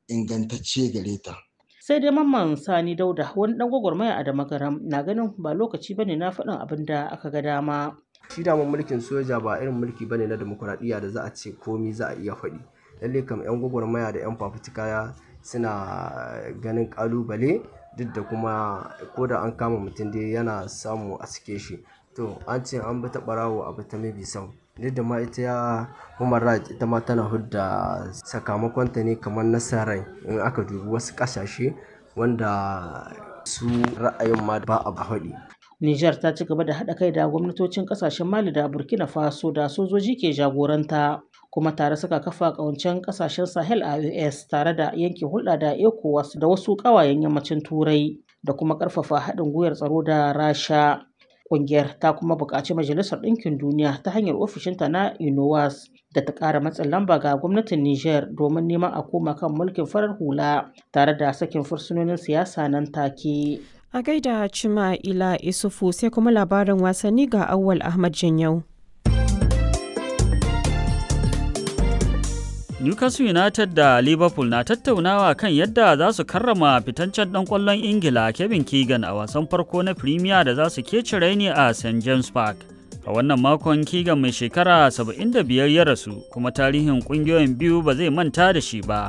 ingantacce gare ta. sai dai mamman sani dauda wani dan gwagwarmaya a damagaram na ganin ba lokaci bane na faɗin abin da aka ga dama shi daman mulkin soja ba irin mulki bane na demokuraɗiyya da za a ce komi za a iya faɗi lalle kam yan gwagwarmaya da yan fafutuka suna ganin kalubale duk da kuma ko da an kama mutum dai yana samu a sike shi to an ce an bi ta ɓarawo a bi ta mabi sau duk da ma ita ya human rights ita ma tana hudda sakamakonta ne kamar nasarar in aka dubi wasu ƙasashe wanda su ra'ayin ma ba a haɗi Nijar ta ci gaba da haɗa kai da gwamnatocin ƙasashen Mali da Burkina Faso da sojoji ke jagoranta kuma tare suka kafa ƙawancen ƙasashen Sahel a US tare da yanke hulɗa da ECOWAS da wasu ƙawayen yammacin Turai da kuma ƙarfafa haɗin gwiwar tsaro da Rasha. Ƙungiyar ta kuma buƙaci Majalisar Ɗinkin Duniya ta hanyar ofishinta na UNOWAS da ta ƙara matsin lamba ga gwamnatin Nijar domin neman a koma kan mulkin farar hula tare da sakin fursunonin siyasa nan take. A gaida Cima Ila Isufu sai kuma labarin wasanni ga Awwal Ahmad Janyau. Newcastle United da Liverpool na tattaunawa kan yadda za su karrama fitancen ɗan ƙwallon Ingila Kevin Keegan a wasan farko na Premier da za su keci raini a St James Park. A wannan makon Keegan mai shekara 75 ya rasu kuma tarihin ƙungiyoyin biyu ba zai manta da shi ba.